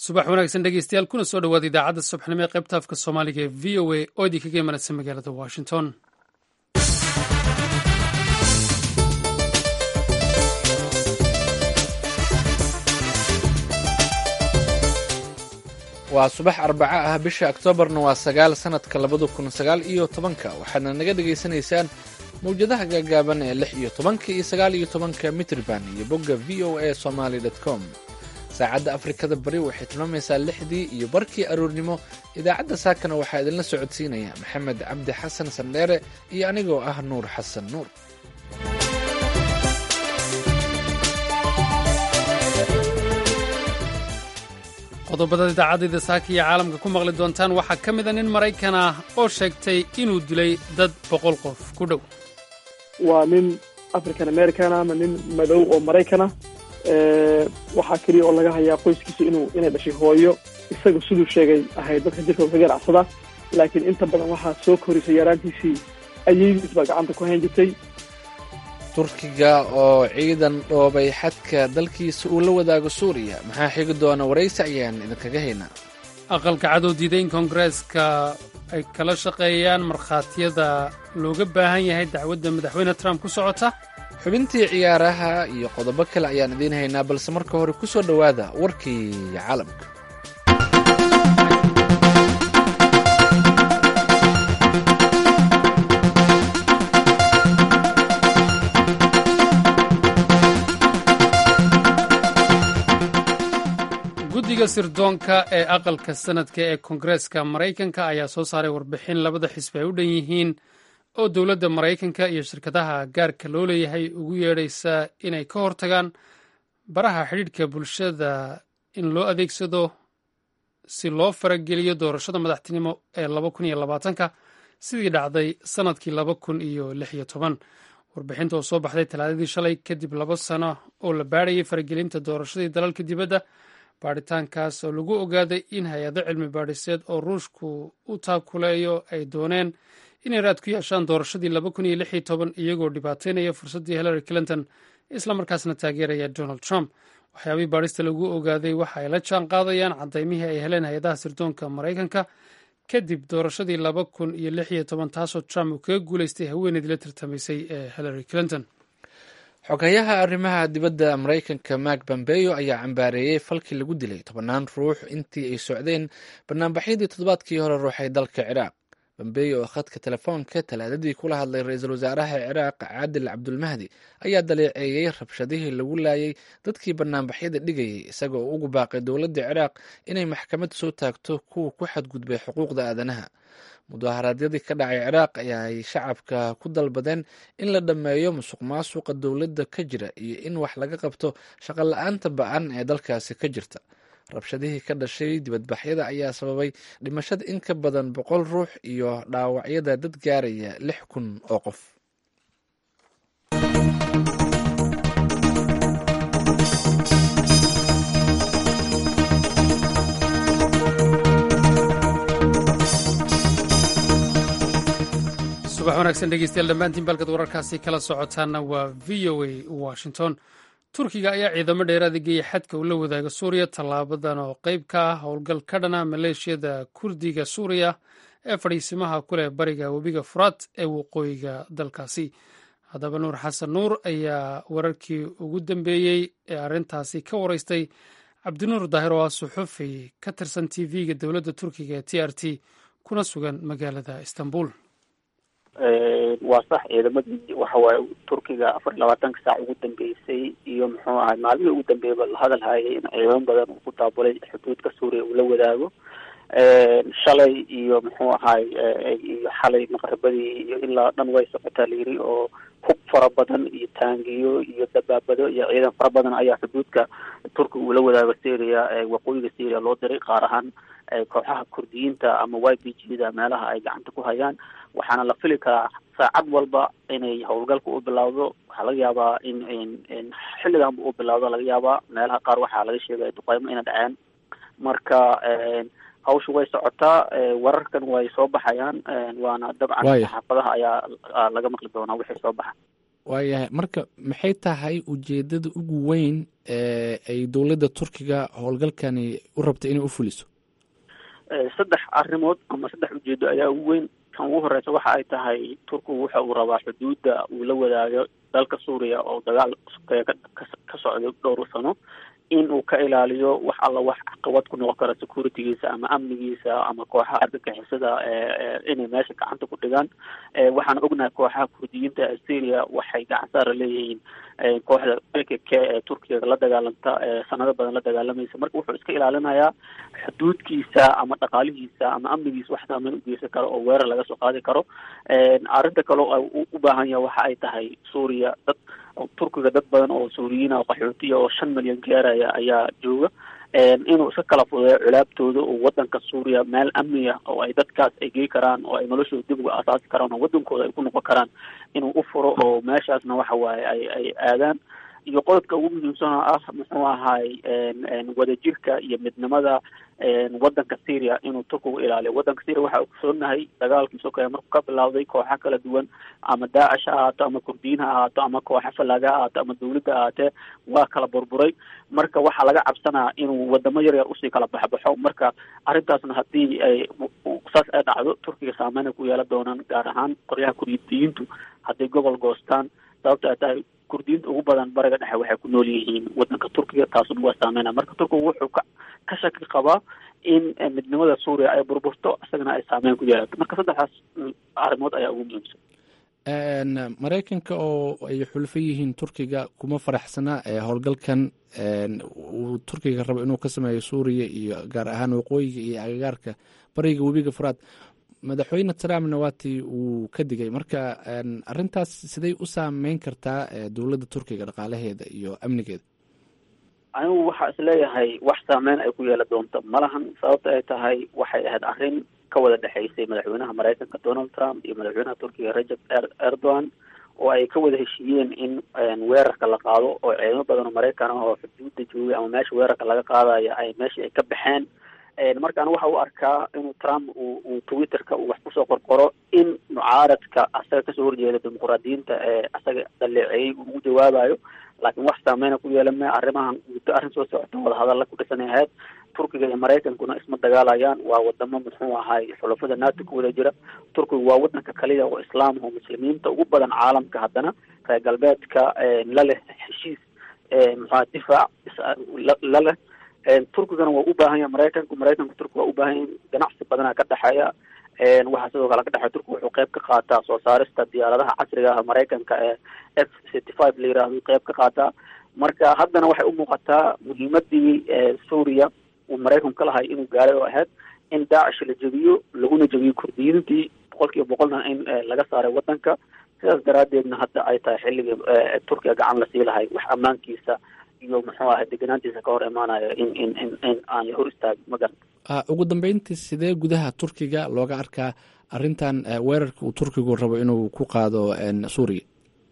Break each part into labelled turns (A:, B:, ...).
A: subax wanaagsan dhegeystayaal kuna soo dhawaada idaacadda subaxnimo ee qaybta afka soomaaliga ee v o a oo idinkaga imanaysa magaalada washington
B: waa subax arbaco ah bisha oktoobarna waa sagaal sanadka labada kun sagaal iyo tobanka waxaadna naga dhagaysanaysaan mawjadaha gaagaaban ee lix iyo tobanka iyo sagaal iyo tobanka mitrban iyo bogga v o a somaly com saacadda afrikada bari waxay tilmaamaysaa lixdii iyo barkii aroornimo idaacadda saakana waxaa idinla socodsiinaya maxamed cabdi xasan sandheere iyo anigoo ah nuur xasan nuur
A: qodobada idaacadayda saaka iyo caalamka ku maqli doontaan waxaa ka mida nin maraykan ah oo sheegtay inuu dilay dad boqol qof ku dhow
C: waa nin african american ama nin madow oo maraykana waxaa keliya oo laga hayaa qoyskiisa inuu inay dhashay hooyo isaga siduu sheegay ahayd dadka jirka ka ganacsada laakiin inta badan waxaa soo korisay yaraantiisii ayeydiis baa gacanta ku hayn jirtay
B: turkiga oo ciidan dhoobay xadka dalkiisa uu la wadaago suuriya maxaa xigi doona waraysi ayaan idinkaga haynaa
A: aqalka cadow diiday in koongareeska ay kala shaqeeyaan markhaatiyada looga baahan yahay dacwadda madaxweyne trump ku socota
B: xubintii ciyaaraha iyo qodobo kale ayaan idiin haynaa balse marka hore ku soo dhowaada warkii caalamka
A: guddiga sirdoonka ee aqalka sanadka ee koongareeska maraykanka ayaa soo saaray warbixin labada xisbi ay u dhan yihiin oo dowladda maraykanka iyo shirkadaha gaarka loo leeyahay ugu yeedhaysa inay ka hortagaan baraha xidhiidhka bulshada in loo adeegsado si loo farageliyo doorashada madaxtinimo ee laba kun iyo labaatanka sidii dhacday sannadkii laba kun iyo lix iyo toban warbixinta oo soo baxday talaadadii shalay kadib laba sano oo la baadhayay faragelinta doorashadii dalalka dibadda baadhitaankaas oo lagu ogaaday in hay-ado cilmi baadhiseed oo ruushku u taakuleeyo ay dooneen inay raad ku yeeshaan doorashadii laba kun iyo lix iyo toban iyagoo dhibaateynaya fursaddii hillary clinton islamarkaasna taageeraya donald trump waxyaabihii baadhista lagu ogaaday waxa ay la jaan qaadayaan cadaymihii ay heleen hay-adaha sirdoonka maraykanka kadib doorashadii laba kun iyo lix iyo toban taasoo trump uu kaga guuleystay haweeneydii la tartamaysay ee hillary clinton
B: xogayaha arrimaha dibadda maraykanka mark bambeyo ayaa cambaareeyey falkii lagu dilay tobannaan ruux intii ay socdeen banaanbaxyadii toddobaadkii hore ruuxay dalka ciraaq bambeyo oo khadka telefoonka talaadadii kula hadlay ra-iisul wasaaraha ciraaq caadil cabdulmahdi ayaa daleeceeyey rabshadihii lagu laayay dadkii banaanbaxyada dhigayay isaga oo ugu baaqay dowladda ciraaq inay maxkamad soo taagto kuwa ku xadgudbay xuquuqda aadanaha mudaharaadyadii ka dhacay ciraaq ayaay shacabka ku dalbadeen in la dhammeeyo musuq maasuqa dowladda ka jira iyo in wax laga qabto shaqo la-aanta ba-an ee dalkaasi ka jirta rabshadihii ka dhashay dibadbaxyada ayaa sababay dhimashada in ka badan boqol ruux iyo dhaawacyada dad gaaraya lix kun oo qof
A: subax wanaagsan dhegeystayaal dhammaantiin balkad wararkaasi kala socotaana waa v o a washington turkiga ayaa ciidamo dheeraada geeyay xadka uu la wadaaga suuriya tallaabadan oo qeyb ka ah howlgal ka dhana maleeshiyada kurdiga suuriya ee fadhiisimaha ku leh bariga webiga furaad ee waqooyiga dalkaasi haddaba nuur xasan nuur ayaa wararkii ugu dambeeyey ee arrintaasi ka wareystay cabdinuur daahir oo ah suxufi ka tirsan t v-ga dowladda turkiga ee t r t kuna sugan magaalada istanbul
D: waa sax ciidamadii waxa waaye turkiga afar iyo labaatanka saac ugu dambeysay iyo muxuu ahay maalmihii ugu dambeeyaba la hadal hayay in ciidamo badan uu ku daabulay xuduudka suuriya uu la wadaago shalay iyo muxuu ahay iyo xalay maqribadii iyo ilaa dhan way socotaa layiri oo hub fara badan iyo taangiyo iyo dabaabado iyo ciidan fara badan ayaa xuduudka turkiga uu la wadaago syria waqooyiga syria loo diray qaar ahaan kooxaha kurdiyiinta ama y b g da meelaha ay gacanta ku hayaan waxaana la fili karaa saacad walba inay howlgalka u bilowdo waxaa laga yaabaa in in xilliganba u bilowdo laga yaabaa meelaha qaar waxaa laga sheegaya duqeymo ina dhaceen marka hawsha way socotaa wararkan way soo baxayaan waana dabcan saxaafadaha ayaa laga maqli doonaa wixii soo baxa
B: waayahay marka maxay tahay ujeedada ugu weyn ee ay dowladda turkiga howlgalkani u rabta inay u fuliso
D: saddex arrimood ama saddex ujeedo ayaa ugu weyn kan ugu horeysa waxa ay tahay turkigu waxa uu rabaa xuduudda uu la wadaago dalka suuriya oo dagaal sokeeye ka socdo dhowr sano in uu ka ilaaliyo wax alla wax caqabad ku noqon kara securitygiisa ama amnigiisa ama kooxaha argagixisada inay meesha gacanta ku dhigaan waxaan ognahay kooxaha kurdiyiinta ee syria waxay gacan saara leeyihiin kooxda l k k ee turkiga la dagaalanta sanado badan la dagaalamaysa marka wuxuu iska ilaalinayaa xuduudkiisa ama dhaqaalihiisa ama amnigiisa wax saameyn ugeysan karo oo weerar laga soo qaadi karo arrinta kale u baahan yaha waxa ay tahay suuriya dad turkiga dad badan oo suuriyiina oo qaxootiya oo shan milyan gaaraya ayaa jooga inuu iska kala fudeeyo culaabtooda oo wadanka suuriya meel amniya oo ay dadkaas ay gey karaan oo ay noloshooda dib uga asaasi karaan oo wadankooda ay ku noqon karaan inuu u furo oo meeshaasna waxa waaye ay ay aadaan iyo qodobka ugu muhiimsan oo ah muxuu ahaay wadajirka iyo midnimada wadanka syria inuu turkigu ilaaliyo wadanka syria waxa ogsoonahay dagaalkii sokeeye markuu ka bilawday kooxa kala duwan ama daacish ha ahaato ama kurdiyiin ha ahaato ama kooxa falaaga ha ahaato ama dawladda ahaatee waa kala burburay marka waxaa laga cabsanaa inuu wadamo yar yar usii kala baxbaxo marka arrintaasna haddii ay saas ay dhacdo turkiga saameyn ay ku yeelan doonaan gaar ahaan qoryaha kurdiyiintu hadday gobol goostaan sababta ay tahay kurdiyiinta ugu badan bariga dhexe waxay ku nool yihiin wadanka turkiga taasuna waa saameyna marka turkigu wuxuu ka ka shaki qabaa in midnimada suuriya ay burburto isagana ay saameyn ku yeelato marka saddexdaas arrimood ayaa ugu muhiimsan
B: maraykanka oo ay xulfo yihiin turkiga kuma faraxsana howlgalkan uu turkiga rabo inuu ka sameeyo suuriya iyo gaar ahaan waqooyiga iyo agagaarka bariga webiga furaad madaxweyne trumpna waatii uu ka digay marka arintaas siday u saameyn kartaa dowladda turkiga dhaqaalaheeda iyo amnigeeda
D: anigu waxaa isleeyahay wax saameyn ay ku yeela doonto malahan sababta ay tahay waxay ahayd arrin ka wada dhexaysay madaxweynaha maraykanka donald trump iyo madaxweynaha turkiga rajab erdogan oo ay ka wada heshiiyeen in weerarka la qaado oo ciidamo badan oo maraykan ah oo xuduudda joogay ama meesha weerarka laga qaadaya ay meeshii ay ka baxeen markaan waxa u arkaa inuu trump uu uu twitterka uu wax kusoo qorqoro in mucaaradka asaga kasoo horjeeda dimuqraadiyiinta ee asaga dhaleeceeyey uu ugu jawaabayo laakiin wax saameyna ku yeelame arrimahan muddo arrin soo socota wadahadalla ku dhisanay ahayd turkiga iyo maraykankuna isma dagaalayaan waa wadamo muxuu ahay xulafada nato ku wada jira turkiga waa wadanka kaliya oo islaam oo muslimiinta ugu badan caalamka haddana reer galbeedka la leh heshiis muxua difaac la leh turkigana waa u baahan yahay maraykanku maraykanka turkiga waa u baahan yahay ganacsi badanaa ka dhexeeya waxaa sidoo kale ka dhexeya turkiga wuxuu qayb ka qaataa soo saarista diyaaradaha casriga ah maraykanka ee f city five la yiraahdo qayb ka qaataa marka haddana waxay u muuqataa muhiimadii suuriya uu maraykanku ka lahay inuu gaaray oo ahayd in daacish la jebiyo laguna jebiyo kurdiyiintii boqol kiiba boqolna in laga saaray wadanka sidaas daraadeedna hadda ay tahay xilligii turkiga gacan la sii lahay wax ammaankiisa iyo muxuu ahay deganaantiisa ka hor imaanayo in in in in aan la hor istaagin ma garan
B: ugu dambeyntii sidee gudaha turkiga looga arkaa arrintan weerarka uu turkigu rabo inuu ku qaado suuriya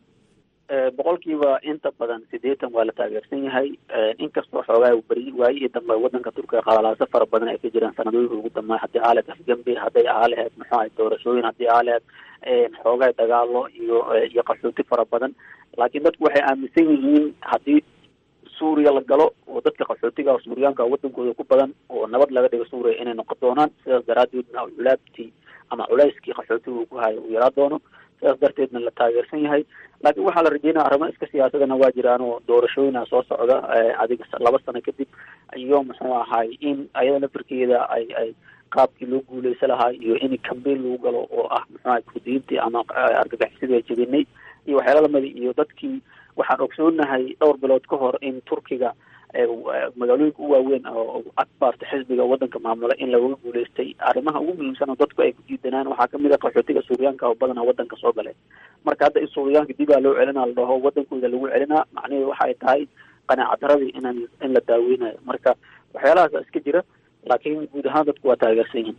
D: boqolkiiba inta badan sideetan waa la taageersan yahay inkastoo xoogaa beri waayihii dambe wadanka turkiga qalalaaso fara badan ay ka jiraan sanadooyinka ugu dambeey haddii ahaa laheyd afgambi hadday ahaa laheyd muxuu ahay doorashooyin haddii ahaa laheyd xoogaa dagaalo iyo iyo qaxooti fara badan laakiin dadku waxay aaminsan yihiin haddii suuriya la galo oo dadka qaxootiga suuriyaanka wadankooda ku badan oo nabad laga dhigo suuriya inay noqon doonaan sidaas daraadeedna culaabtii ama culayskii qaxootiga uu ku hayo uu yaraa doono sidaas darteedna la taageersan yahay laakiin waxaa la rajeynaya arrimo iska siyaasadana waa jiraan oo doorashooyina soo socda adiga laba sano kadib iyo muxuu ahay in ayada lafirkeeda ay ay qaabkii loo guuleysa lahaa iyo in cambain lagu galo oo ah muxuu ahay kurdiyiintii ama argagaxisidii ay jebinay iyo waxyaala lamida iyo dadkii waxaan ogsoonahay dhowr bilood ka hor in turkiga magaalooyinka u waaweyn oo akbarta xisbiga wadanka maamula in lagaga guuleystay arrimaha ugu muhiimsan oo dadku ay ku diidanaan waxaa kamid a qaxootiga suuriyaanka oo badanaa wadanka soo galay marka hadda in suuriyaanka dibaa loo celinaa la dhaho wadankooda lagu celinaa macnaheedu waxay tahay qanaaca daradii inan in la daaweynayo marka waxyaalahaas iska jira laakiin guud ahaan dadku waa taageersan yihin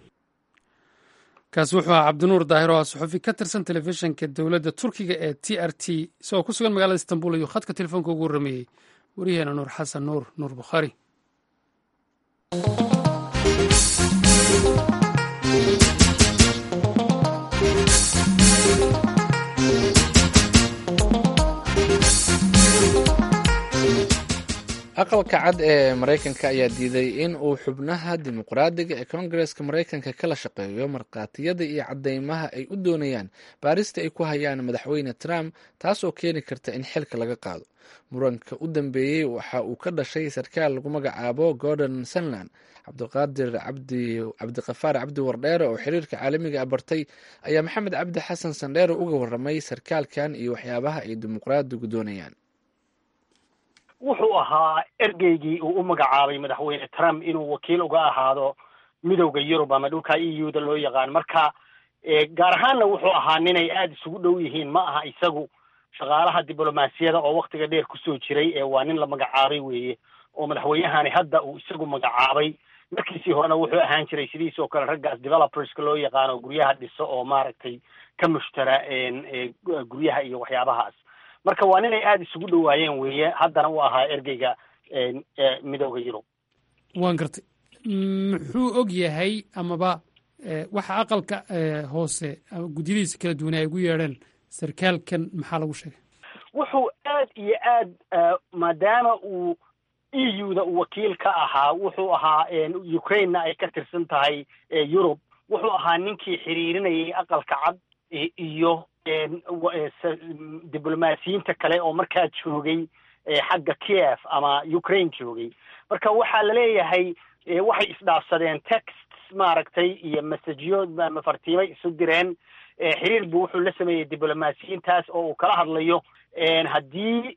A: kaasi wuxuu ahaa cabdinuur daahir oo ah suxufi ka tirsan telefishinka dowladda turkiga ee t r t isagoo ku sugan magaalada istanbul ayuu khadka telefoonka ugu warrameeyey waryaheena nuur xasan nuur nuur bukhaari
B: aqalka cad ee maraykanka ayaa diiday in uu xubnaha dimuqraadiga ee koongareska maraykanka kala shaqeeyo markhaatiyada iyo cadeymaha ay u doonayaan baarista ay ku hayaan madaxweyne trump taasoo keeni karta in xilka laga qaado muranka u dambeeyey waxa uu ka dhashay sarkaal lagu magacaabo gordon sunland cabdiqaadir cabdiqafaar cabdi wardheere oo xiriirka caalamiga a bartay ayaa maxamed cabdi xasan sandheere uga waramay sarkaalkan iyo waxyaabaha ay dimuqraadigu doonayaan
E: wuxuu ahaa ergeygii uu u magacaabay madaxweyne trump inuu wakiil uga ahaado midowda yurub ama dhulka e u da loo yaqaan marka gaar ahaanna wuxuu ahaa ninay aada isugu dhow yihiin ma aha isagu shaqaalaha diblomaasiyada oo waktiga dheer kusoo jiray ee waa nin la magacaabay weeye oo madaxweynahani hadda uu isagu magacaabay markiisii horena wuxuu ahaan jiray sidiisoo kale raggaas developerska loo yaqaano guryaha dhiso oo maaragtay ka mushtara guryaha iyo waxyaabahaas marka waa ninay aada isugu dhowaayeen weeye haddana uu ahaa ergeyga midowda yurub
A: waan gartay muxuu og yahay amaba waxa aqalka hoose gudyadiisa kala duwan ay ugu yeedheen sarkaalkan maxaa lagu sheegay
E: wuxuu aad iyo aad maadaama uu e u da uu wakiil ka ahaa wuxuu ahaa ukrainena ay ka tirsan tahay yurub wuxuu ahaa ninkii xiriirinayay aqalka cad iyo diblomaasiyiinta kale oo markaa joogay xagga kiev ama ukraine joogay marka waxaa laleeyahay waxay isdhaafsadeen texts maaragtay iyo messageyo mafartiimay isu direen xiriir buu wuxuu la sameeyey diblomaasiyiintaas oo uu kala hadlayo haddii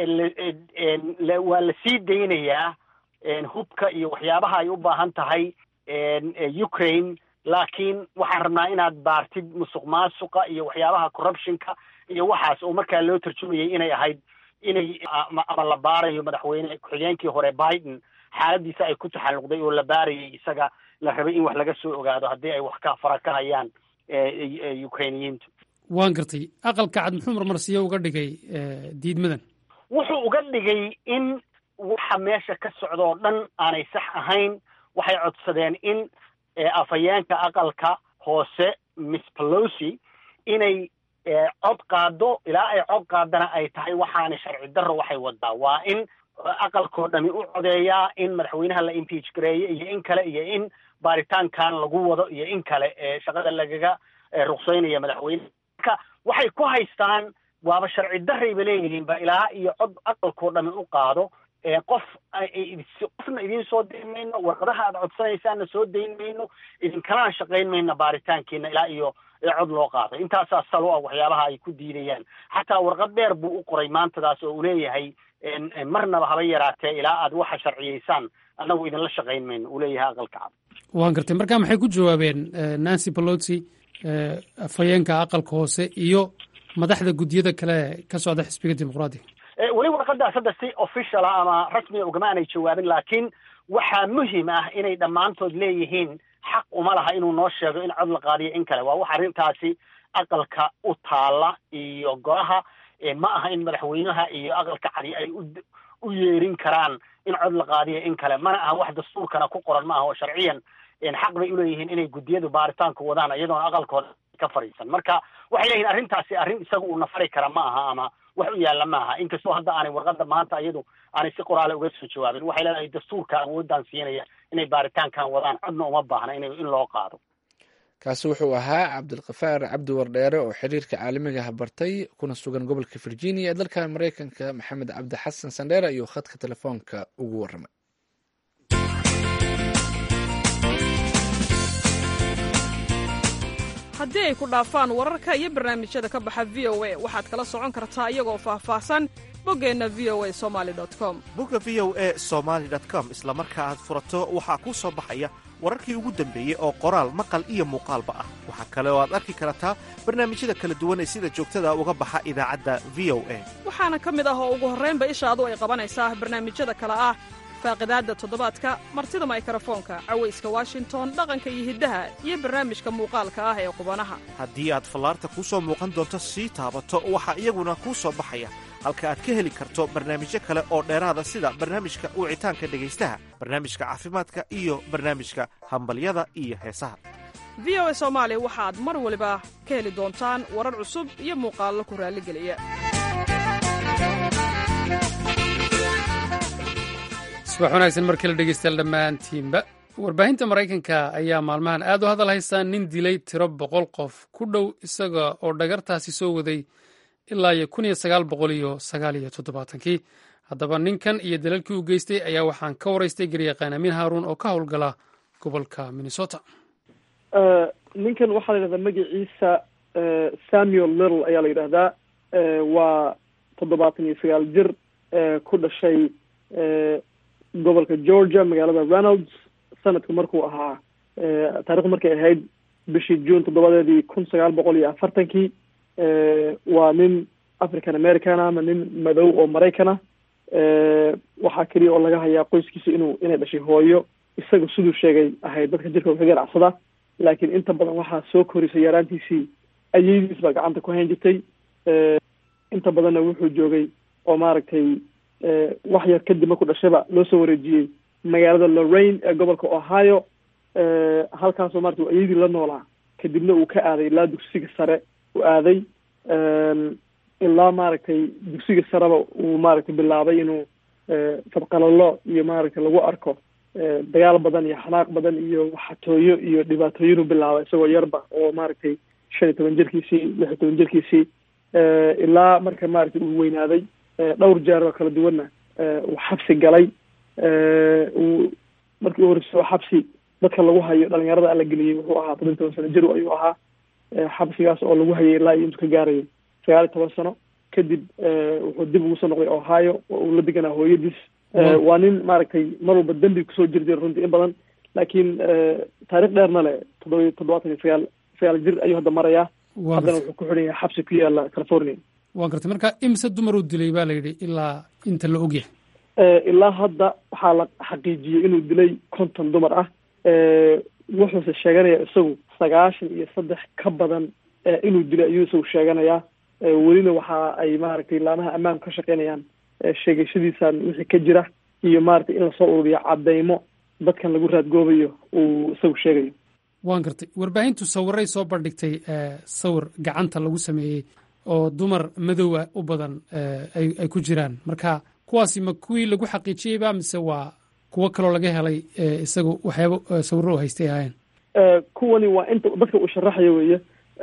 E: waa la sii daynayaa hubka iyo waxyaabaha ay u baahan tahay ukraine laakiin waxaan rabnaa inaad baartid musuq maasuqa iyo waxyaabaha corruptionka iyo waxaas oo markaa loo tarjumayay inay ahayd inay ama la baarayo madaxweyne ku-xigeenkii hore biden xaaladiisa ay ku taxalluqday oo la baarayay isaga la rabay in wax laga soo ogaado haddii ay wax ka fara ka hayaan ukrainiyiintu
A: waan gartay aqalka cad muxuu marmarsiyo uga dhigay diidmadan
E: wuxuu uga dhigay in waxa meesha ka socda oo dhan aanay sax ahayn waxay codsadeen in afhayeenka aqalka hoose miss pelosi inay cod qaado ilaa ay cod qaadana ay tahay waxaana sharci darro waxay wadaa waa in aqalkoo dhami u codeeyaa in madaxweynaha la impeach gareeyo iyo in kale iyo in baaritaankan lagu wado iyo in kale shaqada lagaga ruqsaynaya madaxweyne marka waxay ku haystaan waaba sharci darrayba leeyihiinba ilaa iyo cod aqalkoo dhami u qaado qof qofna idiin soo dayn mayno warqadaha aad codsanaysaanna soo dayn mayno idinkalana shaqayn mayno baaritaankiina ilaa iyo cod loo qaado intaasaa sal u ah waxyaabaha ay ku diidayaan xataa warqad dheer buu u qoray maantadaas oo uu leeyahay marnaba haba yaraatee ilaa aad waxa sharciyaysaan annagu idinla shaqayn mayno uu leeyahay aqalka cad
A: waan gartay marka maxay ku jawaabeen nancy pelosi afhayeenka aqalka hoose iyo madaxda guddiyada kale ka socda xisbiga dimuqraadiga
E: weli warqadaas hadda si official ah ama rasmiga ugama aanay jawaabin laakiin waxaa muhim ah inay dhammaantood leeyihiin xaq uma laha inuu noo sheego in cod la qaadiyo in kale waa wax arrintaasi aqalka u taala iyo golaha ma aha in madaxweynaha iyo aqalka cadi ay u yeerin karaan in cod la qaadiyo in kale mana aha wax dastuurkana ku qoran ma aha oo sharciyan xaq bay uleeyihiin inay guddiyadu baaritaanku wadaan iyadoona aqalkooda ka fadhiisan marka waxay leeyihin arrintaasi arrin isaga uu nafari kara ma aha ama wax u yaalla ma aha inkastoo hadda aanay warqadda maanta iyadu aanay si qoraale uga soo jawaabin waxay leedahay dastuurka awooddan siinaya inay baaritaankan wadaan codna uma baahna in in loo qaado
B: kaasi wuxuu ahaa cabdilkafaar cabdi wardheere oo xiriirka caalamigaha bartay kuna sugan gobolka virginia ee dalka maraykanka maxamed cabdi xasan sandheere ayuu khadka telefoonka ugu waramay
F: haddii ay ku dhaafaan wararka iyo barnaamijyada ka baxa v o a waxaad kala socon kartaa iyagoo faahfaahsan boggeenna v o a somali com
G: bogga v o a somaali com isla marka aad furato waxaa kuu soo baxaya wararkii ugu dambeeyey oo qoraal maqal iyo muuqaalba ah waxaa kale oo aad arki kartaa barnaamijyada kala duwan ee sida joogtada uga baxa idaacadda v o a
F: waxaana ka mid ah oo ugu horraynba ishaadu ay qabanaysaa barnaamijyada kale ah faaqidaadda toddobaadka martida maykarafoonka cawayska washington dhaqanka iyo hiddaha iyo barnaamijka muuqaalka ah ee qubanaha
G: haddii aad fallaarta kuu soo muuqan doonto sii taabato waxaa iyaguna kuu soo baxaya halka aad ka heli karto barnaamijyo kale oo dheeraada sida barnaamijka wicitaanka dhegaystaha barnaamijka caafimaadka iyo barnaamijka hambalyada iyo heesaha
F: v o a soomaali waxaad mar waliba ka heli doontaan warar cusub iyo muuqaallo ku raalligeliya
A: subax wanaagsan mar kale dhegeystayaal dhammaantiinba warbaahinta maraykanka ayaa maalmahan aad u hadal haystaa nin dilay tiro boqol qof ku dhow isaga oo dhagartaasi soo waday ilaa iyo kun iyo sagaal boqol iyo sagaal iyo toddobaatankii haddaba ninkan iyo dalalkii uu geystay ayaa waxaan ka waraystay garyaqaan amiin haaruun oo ka howlgala gobolka minnesota
C: ninkan waxaa la yidhahdaa magaciisa samuel little ayaa la yidhahdaa waa toddobaatan iyo sagaal jir ku dhashay gobolka georgia magaalada ronalds sanadku markuu ahaa taarikhdu markay ahayd bishii june toddobadeedii kun sagaal boqol iyo afartankii waa nin african american ama nin madow oo maraykana waxaa keliya oo laga hayaa qoyskiisa inuu inay dhashay hooyo isaga siduu sheegay ahayd dadka jirkooda ka ganacsada laakiin inta badan waxaa soo korisay yaraantiisii ayeydiis baa gacanta ku hayn jirtay inta badanna wuxuu joogay oo maaragtay wax yar kadib markuu dhashayba loo soo wareejiyey magaalada lorraine ee gobolka ohio halkaasoo maratay ayadii la noolaa kadibna uu ka aaday ilaa dugsiga sare uu aaday ilaa maaragtay dugsiga sareba uu maaragtay bilaabay inuu fadqalalo iyo maaragtay lagu arko dagaal badan iyo xanaaq badan iyo waxatooyo iyo dhibaatooyinuu bilaabay isagoo yarba oo maaragtay shan iyo toban jirkiisii lix iyo toban jirkiisii ilaa marka maaragtay uu weynaaday dhowr jeer oo kala duwanna uu xabsi galay uu markii u horreysay oo xabsi dadka lagu hayo dhalinyarada ala geliyey wuxuu ahaa toban toban sano jir ayuu ahaa xabsigaas oo lagu hayay ilaa iyo intuu ka gaarayo sagaal iyo toban sano kadib wuxuu dib ugu soo noqday ohio oo uu la deganaa hooyadiis waa nin maaragtay mar walba dembi kusoo jiri jira runtii in badan laakiin taarikh dheerna le toddoba toddobaatan iyo sagaal sagaal jir ayuu hadda marayaa haddana wuxuu ku xidhan yahay xabsi ku yaala california
A: waa gartay marka imise dumar uu dilay baa la yidhi ilaa inta la ogyahay
C: ilaa hadda waxaa la xaqiijiyey inuu dilay konton dumar ah wuxuuse sheeganaya isagu sagaashan iyo saddex ka badan inuu dilay ayuu isagu sheeganayaa welina waxa ay maaragtay laamaha ammaanku ka shaqeynayaan sheegashadiisan wixii ka jira iyo maaragtay in lasoo ururiyo cadeymo dadkan lagu raadgoobayo uu isagu sheegayo
A: waan gartay warbaahintu sawiray soo bandhigtay sawir gacanta lagu sameeyey oo dumar madowa u badan ay ay ku jiraan marka kuwaasi ma kuwii lagu xaqiijiyeyba mise waa kuwo kaloo laga helay isagu waxyaaba sawirro u haystay ahaayeen
C: kuwani waa inta dadka uu sharaxayo weeye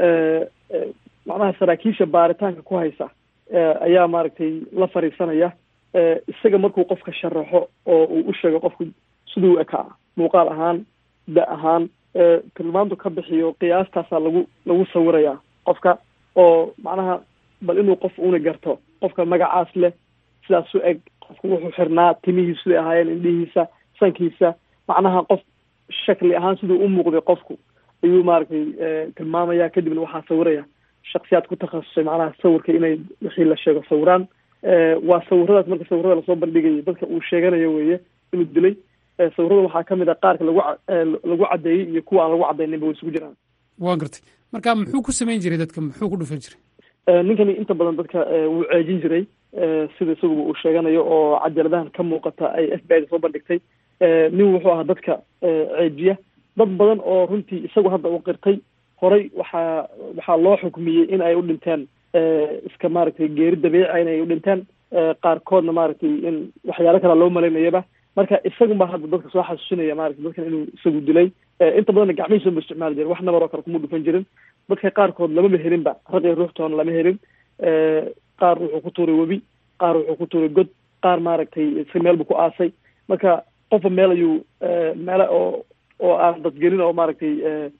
C: macnaha saraakiisha baaritaanka ku haysa ayaa maaragtay la fariisanaya isaga markuu qofka sharaxo oo uu u sheego qofku siduu ekaa muuqaal ahaan da ahaan tilmaantu ka bixiyo qiyaastaasaa lagu lagu sawirayaa qofka oo macnaha bal inuu qof una garto qofka magacaas leh sidaas u eg qofku wuxuu xirnaa timihiisu siday ahaayeen indhihiisa sankiisa macnaha qof shakli ahaan siduu u muuqday qofku ayuu maaragtay tilmaamaya kadibna waxaa sawiraya shaksiyaad ku takhasusay macnaha sawirka inay wixii la sheego sawiraan waa sawiradaas marka sawirada lasoo bandhigayay dadka uu sheeganayo weeye inuu dilay sawirada waxaa kamid a qaarka lagu lagu caddeeyey iyo kuwa aan lagu caddayninba way isugu jiraan
A: waa gartay marka muxuu ku samayn jiray dadka muxuu ku dhufan jiray
C: ninkani inta badan dadka wuu ceejin jiray sida isaguba uu sheeganayo oo cajaladahan ka muuqata ay f b i da soo bandhigtay nin wuxuu ahaa dadka ceejiya dad badan oo runtii isagu hadda uu qirtay horay waxaa waxaa loo xukmiyey in ay u dhinteen iska maaragtay geeri dabiica inay u dhinteen qaarkoodna maaragtay in waxyaalo kala loo malaynayaba marka isagunba hadda dadka soo xasuusinaya maaragtay dadkan inuu isagu dilay inta badanna gacmihiisa ma isticmaali jirin wax nabar oo kale kuma dhufan jirin dadka qaarkood lamaba helinba raq iyo ruuxtoona lama helin qaar wuxuu ku tuuray webi qaar wuxuu ku tuuray god qaar maaragtay si meel buu ku aasay marka qofba meel ayuu meele oo oo aan dadgelin oo maaragtay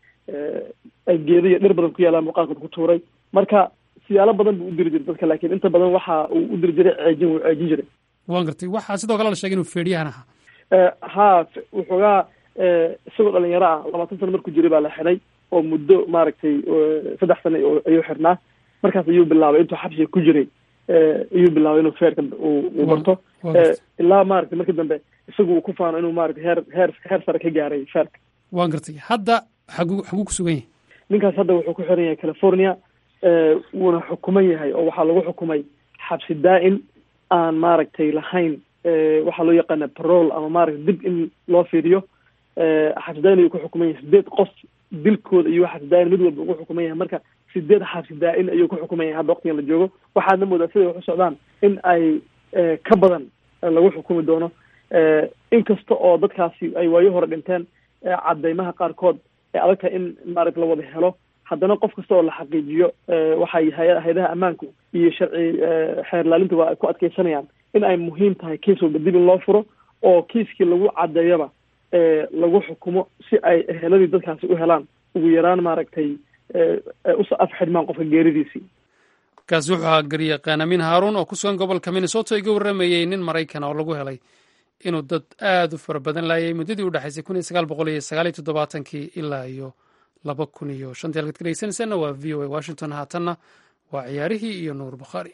C: ay geeda iyo dhir badan ku yaalaan buu qaarkood ku tuuray marka siyaalo badan buu u diri jiray dadka laakiin inta badan waxa uu u diri jiray ceejin wuu ceejin jiray
A: waan gartay waxaa sidoo kale la sheegay inuu feedhiyahan ahaa
C: ha wuxoogaa isagoo dhalinyaro ah labaatan sano markuu jiray baa la xidhay oo muddo maaragtay saddex sano ayuu xidhnaa markaas ayuu bilaabay intuu xabsiga ku jiray ayuu bilaabay inuu feerka uu barto ilaa maaragtay markii dambe isagu uu ku faano inuu maaragtay heer heer heer sare ka gaaray feerka
A: waan gartay hadda xaguu xaguu ku sugan yahay
C: ninkaas hadda wuxuu ku xiran yahay california wuuna xukuman yahay oo waxaa lagu xukumay xabsi daa'im aan maaragtay lahayn waxaa loo yaqaana parole ama maaragtay dib in loo fiiriyo xabsi daa'in ayuu ku xukuman yahay sideed qof dilkooda iyo xabsi daa'in mid walba ugu xukuman yahay marka sideed xabsi daa'in ayuu ku xukuman yahay hadda waqtigan la joogo waxaadna moodaa siday wax u socdaan in ay ka badan lagu xukumi doono inkasta oo dadkaasi ay waayo hore dhinteen cadeymaha qaarkood ee adag tahay in maaragta la wada helo haddana qof kasta oo la xaqiijiyo waxay hay-adaha ammaanku iyo sharci xeer laalintuba ay ku adkeysanayaan in ay muhiim tahay kiis walba dib in loo furo oo kiiskii lagu cadeeyaba lagu xukumo si ay eheladii dadkaasi u helaan ugu yaraan maaragtay usa af xidhmaan qofka geeridiisii
A: kaasi wuxuu ahaa garyaqaan amiin haaruun oo ku sugan gobolka minnesota iga warramayey nin maraykan oo lagu helay inuu dad aada u fara badan laayay muddadii u dhexaysay kun iyo sagaal boqol iyo sagaal iyo toddobaatankii ilaa iyo laba kun iyo shantii halkaad ka dhegeysanaysaanna waa v o a washington haatanna waa ciyaarihii iyo nuur bukhaari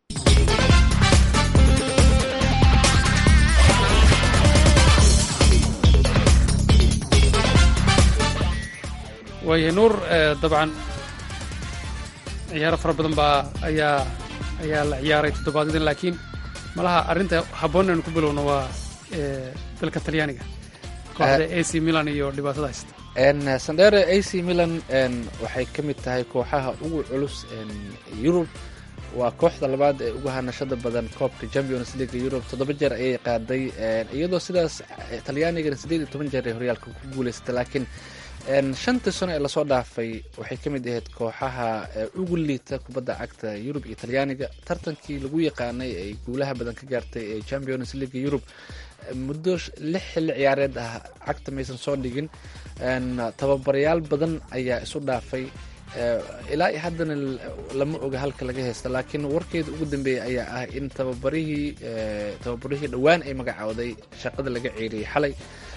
A: waayahay nuur dabcan ciyaaro fara badan baa ayaa ayaa la ciyaaray toddobaadyadin laakiin malaha arrinta habboon inaynu ku bilowno waa dalka talyaaniga kooxda a c milan iyo dhibaatada haysta
B: sandere a c milan waxay ka mid tahay kooxaha ugu culus yurub waa kooxda labaad ee ugu hanashada badan koobka champions league yurub toddoba jeer ayay qaaday iyadoo sidaas talyaanigana siddeed iyo toban jeer ay horyaalka ku guuleysatay laakiin shantii sano ee lasoo dhaafay waxay ka mid ahayd kooxaha ugu liita kubadda cagta yurub iyo talyaaniga tartankii lagu yaqaanay ay guulaha badan ka gaartay ee champions league yurub muddo lix xilli ciyaareed ah cagta maysan soo dhigin tababarayaal badan ayaa isu dhaafay ilaa iyo haddana lama oga halka laga haysta laakiin warkeeda ugu dambeeyay ayaa ah in tababarihii tababarihii dhowaan ay magacowday shaqada laga ceeriyey xalay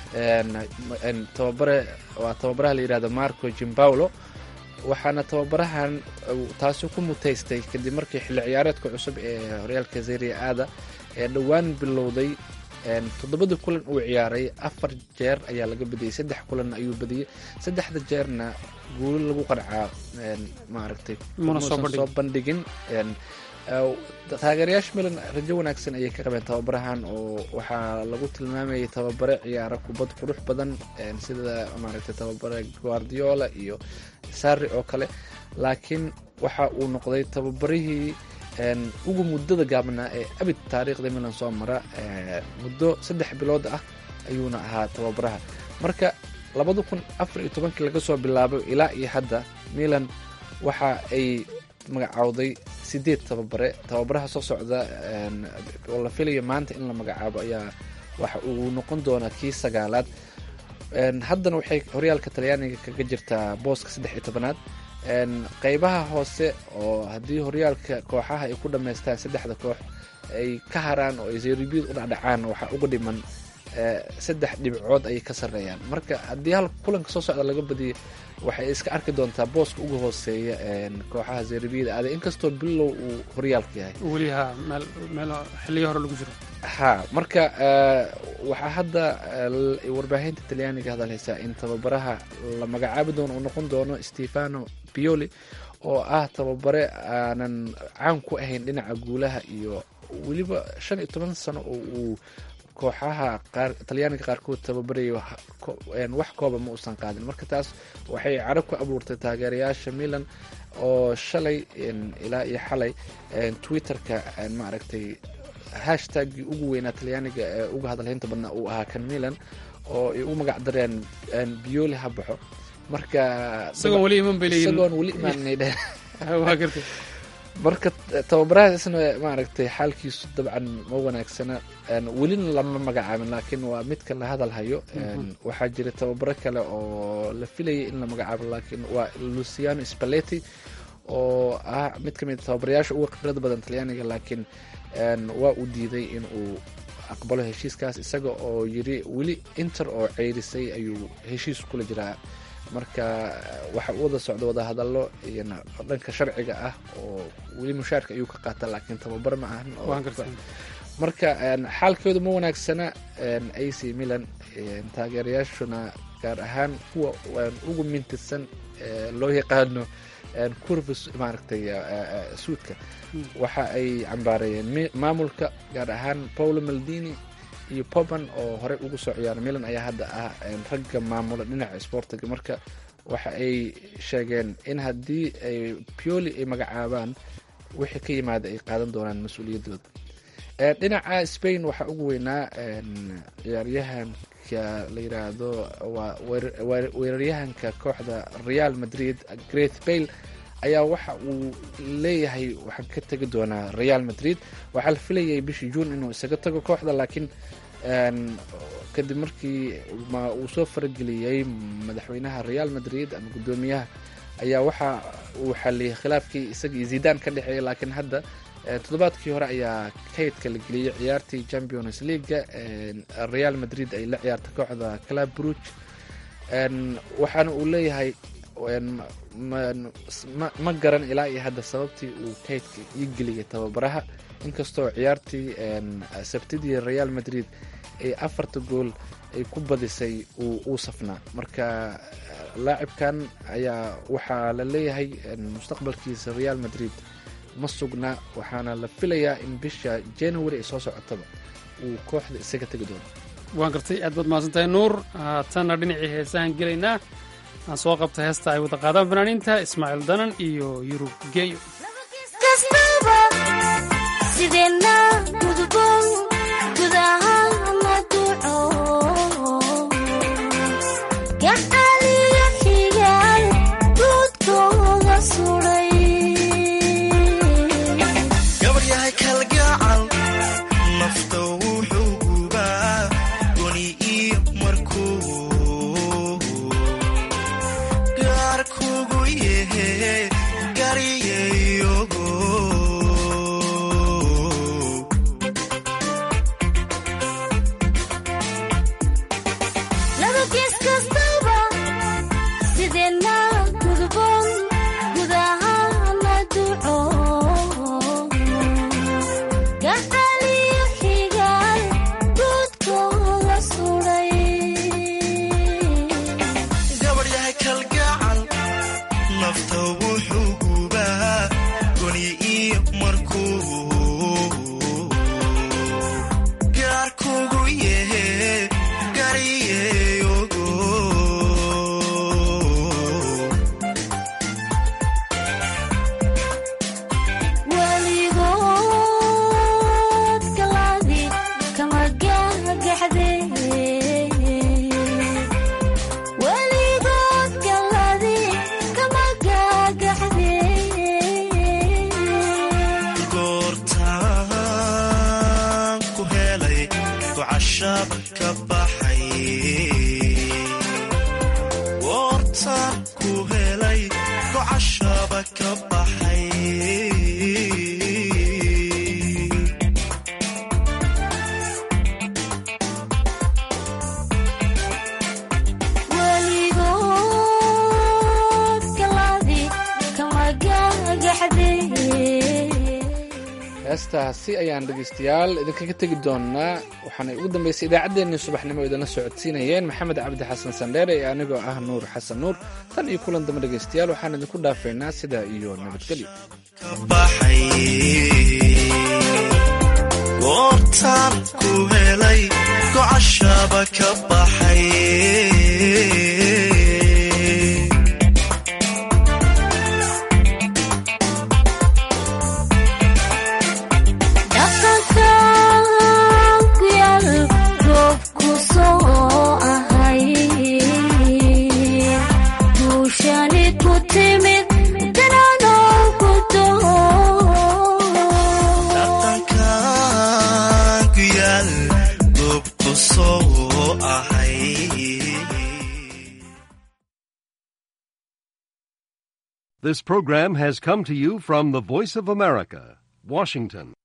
B: tababare waa tababaraha la yidhahdo marco jimbaulo waxaana tababarahan taasi ku mutaystay kadib markii xilli ciyaareedka cusub ee horyaalka zeria aada ee dhowaan bilowday toddobadii kulan uu ciyaaray afar jeer ayaa laga badiyey saddex kulan ayuu badiyey saddexda jeerna guulo lagu qancaa maaragtay muusan soo bandhigin taageerayaasha milan rajo wanaagsan ayay ka qabeen tababarahan oo waxaa lagu tilmaamayay tababare ciyaaro kubad qurux badan sida maaragtay tababare guardiola iyo sari oo kale laakiin waxa uu noqday tababarihii ugu muddada gaabnaa ee abid taariikhda milan soo mara muddo saddex bilood ah ayuuna ahaa tababaraha marka labada kun afar iyo tobankii laga soo bilaabo ilaa iyo hadda milan waxa ay magacowday sideed tababare tababaraha soo socda oo la filayo maanta in la magacaabo ayaa waxa uu noqon doonaa kii sagaalaad haddana waxay horyaalka talyaaniga kaga jirtaa booska saddex iyo tobanaad qeybaha hoose oo haddii horyaalka kooxaha ay ku dhammaystaan saddexda koox ay ka haraan oo ay zeeribiyad u dhacdhacaan waxaa uga dhiman saddex dhibcood ayay ka sarreeyaan marka haddii hal kulanka soo socda laga badiyo waxay iska arki doontaa booska uga hooseeya kooxaha zeeribiyada aaday inkastoo bilow uu horyaalka yahay
A: weli ha meel xilliyo hore lagu jiro
B: ha marka waxaa hadda warbaahinta talyaaniga hadalhaysaa in tababaraha la magacaabi doono uu noqon doono stefano pioli oo ah tababare aanan caan ku ahayn dhinaca guulaha iyo weliba shan iyo toban sano oo uu kooxaha qaar talyaaniga qaarkood tababaraya wax kooba ma uusan qaadin marka taas waxay carab ku abuurtay taageerayaasha milan oo shalay ilaa iyo xalay twitterka maaragtay hashtagii ugu weynaa talyaaniga ee uga hadalhaynta badnaa uu ahaa kan milan oo ay u magac dareen bioli ha baxo marka
A: isagoon weli iman bay leeyihin
B: isagoon weli imaanay dheh
A: waa gartay
B: marka tababarahaas isna maaragtay xaalkiisu dabcan ma wanaagsana welina lama magacaabin laakiin waa midka la hadal hayo waxaa jira tababaro kale oo la filayay in la magacaabo laakiin waa luciano spaleti oo ah mid ka mid tababarayaasha uga khibrada badan talyaaniga laakiin waa uu diiday in uu aqbalo heshiiskaas isaga oo yiri weli inter oo ceyrisay ayuu heshiis kula jiraa marka waxa u wada socda wadahadallo iyo dhanka sharciga ah oo weli mushaarka ayuu ka qaata laakiin tababar ma ahan marka xaalkooda ma wanaagsana a c milan taageerayaashuna gaar ahaan kuwa ugu mintisan loo yaqaano curvis maaragtay suudka waxa ay cambaareeyeen maamulka gaar ahaan paulo maldini iyo poban oo horey ugu soo ciyaara milan ayaa hadda ah ragga maamula dhinaca sportiga marka waxa ay sheegeen in haddii ay pioli ay magacaabaan wixii ka yimaada ay qaadan doonaan mas-uuliyaddooda dhinaca spain waxaa ugu weynaa ciyaaryahanka la yiraahdo waa weeraryahanka kooxda real madrid greth bale ayaa waxa uu leeyahay waxaan ka tegi doonaa real madrid waxaa la filayay bishii juun inuu isaga tago kooxda laakiin kadib markii uu soo farageliyey madaxweynaha real madrid ama guddoomiyaha ayaa waxa uu xaliyay khilaafkii isaga iyo zidan ka dhexeeyay laakiin hadda toddobaadkii hore ayaa kaydka la geliyey ciyaartii champions leaga real madrid ay la ciyaarta kooxda club bruge waxaana uu leeyahay ma garan ilaa iyo hadda sababtii uu kaydka ii geliyay tababaraha inkastoo ciyaartii sabtidii real madrid ay afarta gool ay ku badisay uu safnaa marka laacibkan ayaa waxaa la leeyahay mustaqbalkiisa real madrid ma sugna waxaana la filayaa in bisha january ay soo socotaba uu kooxda isaga tegi doono
A: waan gartay aad baad mahadsantahay nuur haatanna dhinacii heesahan gelaynaa aan soo qabta heesta ay wada qaadaan fanaaniinta ismaaciil danan iyo yurub geeyo
B: heestaasi ayaan dhegeystayaal idinkaga tegi doonaa waxaana ugu dambeysay idaacaddeenii subaxnimo idinla socodsiinayeen maxamed cabdi xasan sandheere ee anigoo ah nuur xasan nuur tan iyo kulan dambe dhegeystayaal waxaan idinku dhaafaynaa sidaa iyo nabadgelyo
H: This program has come to you from the Voice of America, Washington.